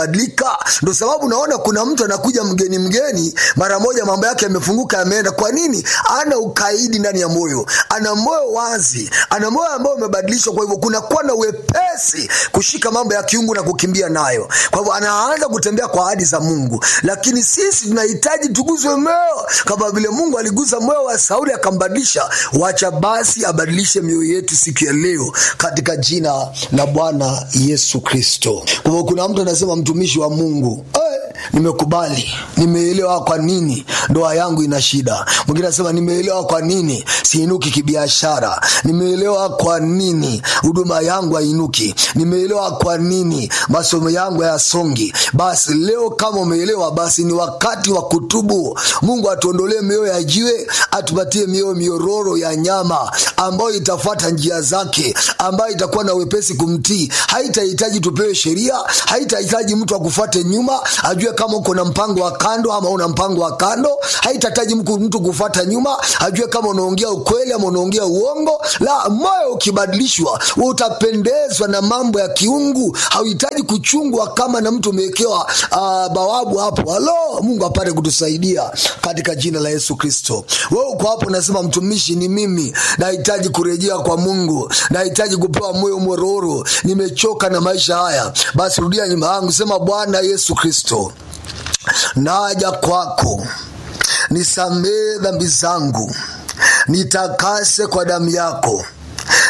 badilika. Ndo sababu naona kuna mtu anakuja mgeni mgeni, mara moja mambo yake yamefunguka, yameenda. Kwa nini? Ana ukaidi ndani ya moyo, ana moyo wazi, ana moyo ambao umebadilishwa. Kwa hivyo kunakuwa na wepesi kushika mambo ya kiungu na kukimbia nayo. Kwa hivyo anaanza kutembea kwa ahadi za Mungu, lakini sisi tunahitaji tuguzwe moyo kama vile Mungu aliguza moyo wa Sauli akambadilisha. Wacha basi abadilishe mioyo yetu siku ya leo katika jina la Bwana Yesu Kristo. Kwa hivyo kuna mtu anasema, mtumishi wa Mungu eh, nimekubali, nimeelewa kwa nini ndoa yangu ina shida. Mwingine anasema nimeelewa kwa nini siinuki kibiashara, nimeelewa kwa nini huduma yangu hainuki, nimeelewa kwa nini masomo yangu hayasongi. Basi leo kama umeelewa, basi ni wakati wa kutubu. Mungu atuondolee mioyo ya jiwe, atupatie mioyo miororo ya nyama ambayo itafuata njia zake, ambayo itakuwa na wepesi kumtii. Haitahitaji tupewe sheria, haitahitaji mtu akufuate nyuma ajue kama uko na mpango wa kando ama una mpango wa kando. Haitahitaji mtu kufuata nyuma ajue kama unaongea ukweli ama unaongea uongo. La, moyo ukibadilishwa, utapendezwa na mambo ya kiungu. Hauhitaji kuchungwa kama na mtu umewekewa uh, bawabu hapo. Halo, Mungu apate kutusaidia katika jina la Yesu Kristo. Wewe uko hapo unasema, mtumishi, ni mimi nahitaji kurejea kwa Mungu, nahitaji kupewa moyo mororo, nimechoka na maisha haya. Basi rudia nyuma yangu, sema, Bwana Yesu Kristo, naja kwako, nisamee dhambi zangu, nitakase kwa damu yako